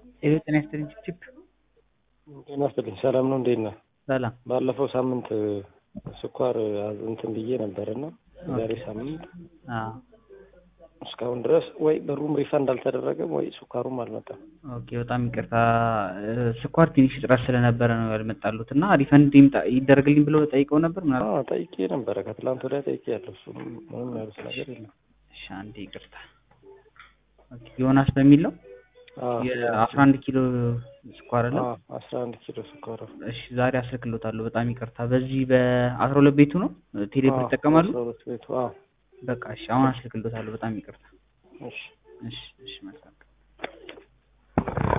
ሄሎ ጤና ይስጥልኝ ቺፕ ጤና ይስጥልኝ ሰላም ነው እንዴት ነህ? ሰላም ባለፈው ሳምንት ስኳር እንትን ብዬ ነበርና ዛሬ ሳምንት አዎ እስካሁን ድረስ ወይ ብሩም ሪፈንድ አልተደረገም ወይ ስኳሩም አልመጣም። ኦኬ በጣም ይቅርታ ስኳር ትንሽ እጥረት ስለነበረ ነው ያልመጣሉት እና ሪፈንድ ይምጣ ይደረግልኝ ብለው ጠይቀው ነበር ምናምን አዎ ጠይቄ ነበረ ከትላንት ወዲያ ጠይቄ ያለው እሱ ምንም ያሉት ነገር የለም። እሺ አንዴ ይቅርታ ኦኬ ዮናስ በሚል ነው አዎ የአስራ አንድ ኪሎ ስኳር አለ አዎ አስራ አንድ ኪሎ ስኳር እሺ ዛሬ አስልክሎታለሁ በጣም ይቅርታ በዚህ በአስራ ሁለት ቤቱ ነው ቴሌብር ይጠቀማሉ አስራ ሁለት ቤቱ አዎ በቃ እሺ አሁን አስልክሎታለሁ በጣም ይቅርታ እሺ እሺ እሺ መልካም